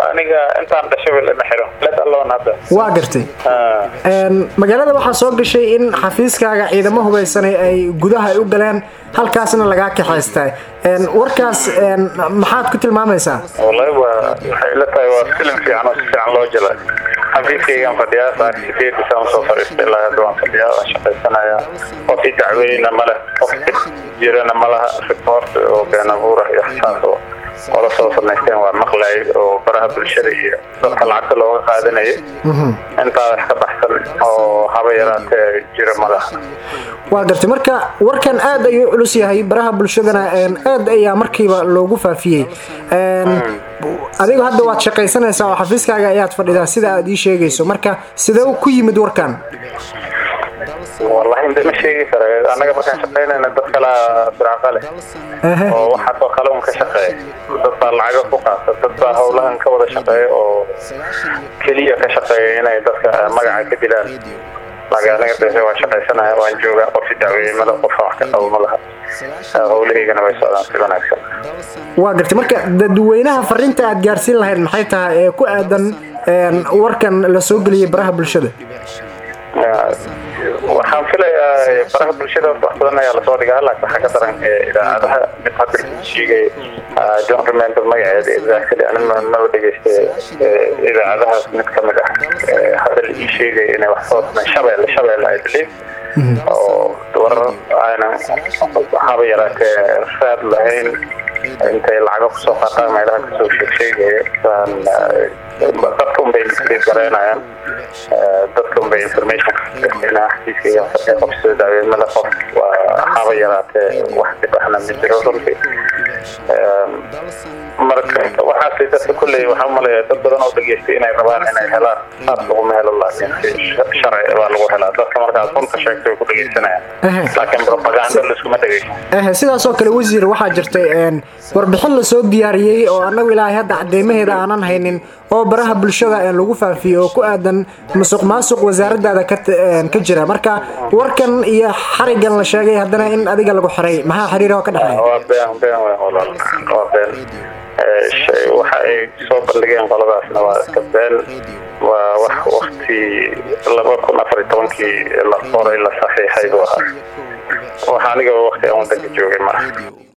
aniga intaan dhashay lama xiro let alone hadda waa gartay magaalada waxaa soo gashay in xafiiskaaga ciidamo hubaysanay ay gudaha ay u galeen halkaasna lagaa kaxaystay warkaas maxaad ku tilmaamaysaa wallahi waa waxay ila tahay waa filim fiican oo si fiican loo jela xafiiskaygaan fadhiyaa saar sideedisa aan soo fadhiistay ilaa hadda waan fadhiyaa waan shaqaysanayaa qof i dacweyna male qof jirana malaha report oo been abuurah iyo xisaas oo ola soo samaysteen waa maqlay oo baraha bulshada iyo dadka lacagta looga qaadanayay intaa wax ka baxsan oo haba yaraatee jira malaha waa gartay marka warkan aad ayuu culus yahay baraha bulshadana aad ayaa markiiba loogu faafiyey adigu hadda waad shaqaysanaysaa oo xafiiskaaga ayaad fadhidaa sida aad ii sheegayso marka sidee ku yimid warkan wallahi inta ma sheegi kara annaga markaan shaqaynayna dad kalaa firaaqa leh oo waxaasoo kale un ka shaqeeya dad baa lacaga ku qaata dad baa howlahan ka wada shaqeeya oo keliya ka shaqeeya inay dadka magaca ka dilaan laakiin aniga dee waan shaqaysanaya waan joogaa qofi dacweymada qofaan wax ka qabo ma laha howlahaygana way socdaan si wanaagsan waa gartay marka dadweynaha fariinta aad gaarsiin lahayd maxay tahay ee ku aadan warkan la soo geliyay baraha bulshada waxaan filayaa baraha bulshada wax badan ayaa lasoo dhigaa laakiin waxaa ka daran idaacadaha mid hadda sheegay john remember magaceeda exactly ani maba dhegeystay idaacadahaas mid ka mid ah hadda la ii sheegay inay wax soo shabeelle shabeelle i believe oo warar aynan haba yaraatee raad lahayn intay lacago kusoo qaataan meelaha kasoo sheegsheegaya dadka unbay gareynayaan dadka unbay information xafiiskayga fadhiya qof soo daaweymada qof waa haba yaraatee wax dib ahna ma jiro runtii marka waxaasay dadka kulley waxaa umalaya dad badan oo dhageystay inay rabaan inay helaan saas laguma helo laakiin si sharci baa lagu helaa dadka markaas runta sheegtay way ku dhegeysanayaan laakiin propaganda laiskuma dhegeysan sidaasoo kale wasiir waxaa jirtay warbixin lasoo diyaariyey oo annagu ilaahay hadda cadeymaheeda aanan haynin oo baraha bulshada lagu faafiyey oo ku aadan musuq maasuq wasaaradaada ka jira marka warkan iyo xarigan la sheegay haddana in adiga lagu xiray maxaa xiriir oo ka dhexeeya waa been been wey walaal waa been waxa ay soo bandhigeen qoladaasna waa iska been waa wax wakti laba kun afar iyo tobankii la qoray la saxiixay buu ahaa waxa aniga wakti aan wadanka joogay maaha